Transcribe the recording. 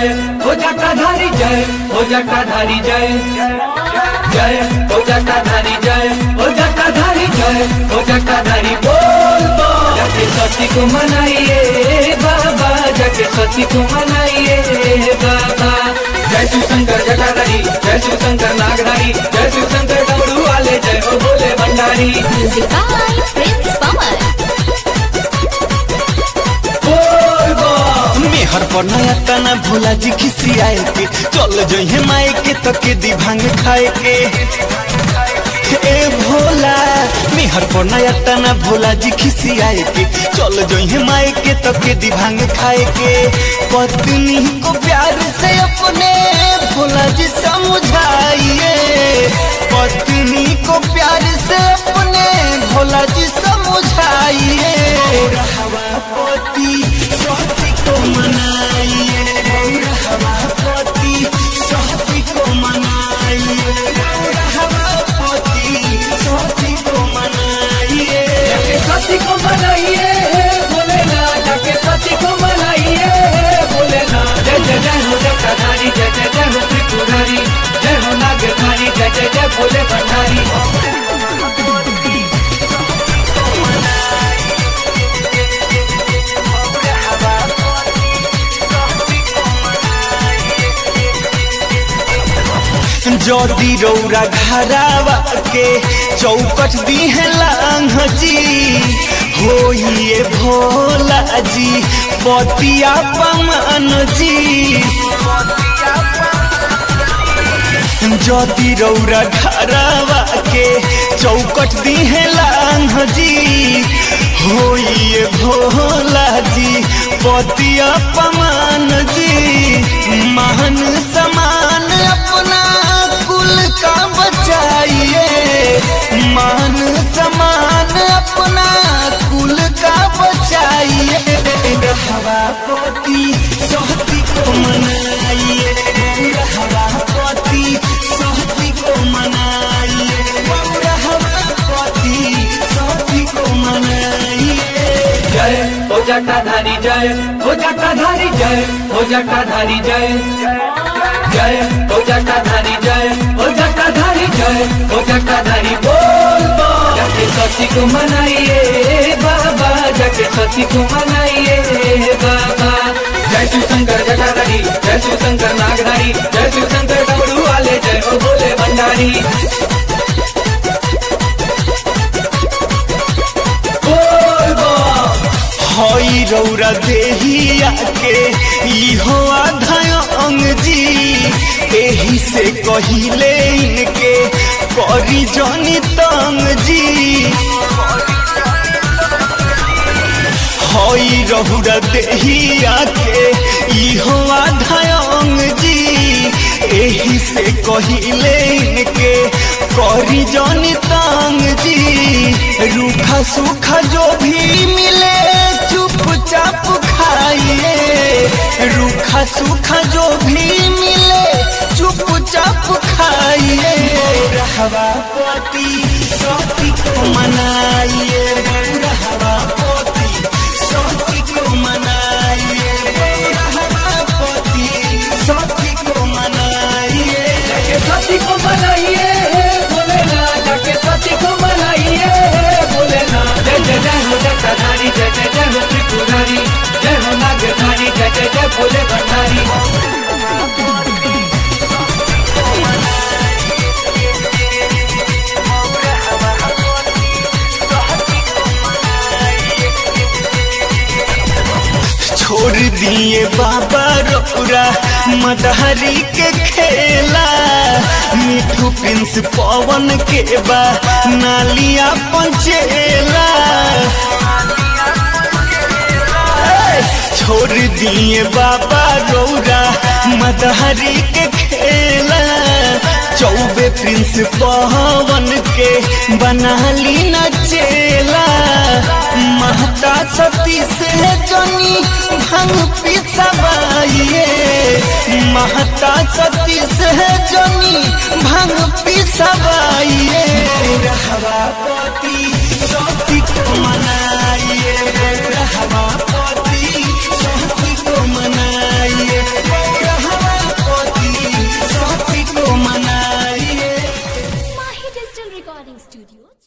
जय हो जटाधारी जय हो जटाधारी जय जय हो जटाधारी जय हो जटाधारी जय हो जटाधारी बोल बोल जाके सती को मनाइए बाबा जाके सती को मनाइए बाबा जय शिव शंकर जटाधारी जय शिव शंकर नागधारी जय शिव शंकर डमरू वाले जय हो बोले भंडारी Music by Prince Pawan. बोल बोल मेहर पर नया तना भोला जी खिसियाए के चल जइहे माए के तो के दी भांग खाए के ए भोला मेहर पर नया तना भोला जी खिसियाए के चल जइहे माए के तो के दी भांग खाए के पत्नी को प्यार से अपने भोला जी समझाइए पत्नी को प्यार से अपने भोला जी समझाइए हवा पति सहती को मनाइए हवा पति सहती को मनाइए हवा पति सहती को मनाइए जाके सती को मनाइए भोलेनाथ जाके सती को मनाइए भोलेनाथ जय जय जय हो जटाधारी जय जय जय हो त्रिपुरारी जय हो नागधारी जय जय जय भोले भंडारी जदी रौरा घरावा के चौकट दी है लांग जी होइए भोला जी पतिया पमान जी जदी रौरा घरावा के चौकट दी है लांग जी होइए भोला जी पतिया पमान जी महान समान अपना कुल का बचाइए मान समान अपना कुल का बचाइए हवा पति सहती को मनाइए हवा पति सहती को मनाइए हवा पति सहती को मनाइए जय हो जटाधारी जय हो जटाधारी जय हो जटाधारी जय जय हो जटाधारी जय हो जटाधारी जय हो जटाधारी बोल बोल जाके सती को मनाइए बाबा जाके सती को मनाइए बाबा जय शिव शंकर जटाधारी जय शिव शंकर नागधारी जय शिव शंकर डमरू वाले जय हो बोले भंडारी बोल बोल हई रौरा देहिया के इहो आधा अंग जी एही से कहिले इनके करी जनी तंग जी हई रौरा देहिया के इहो आधा अंग जी एही से कहिले इनके करी जनी तंग जी रूखा सूखा जो भी मिले चुपचाप खाइए रूखा सूखा जो भी मिले चुपचाप खाइए रहवा पति सती को मनाइए रहवा पति सती को मनाइए रहवा पति सती को मनाइए जाके सती को मनाइए भोलेनाथ जाके सती को मनाइए भोलेनाथ जय जय जय हो जटाधारी जय जय जय हो त्रिपुरारी जय हो नागधारी जय जय जय भोले भंडारी छोड़ दिए बाबा रौरा मदहरी के खेला मिठू प्रिंस पवन के बा नालिया पंचेला छोड़ दिए बाबा रौरा मदहरी के खेला चौबे प्रिंस पवन के बनाली नचेला महता सती से जनी भंग पिसवाइए महता सती से जनी भंग पिसवाइए रहवा पति सती को मनाइए रहवा पति सती को मनाइए Recording Studio.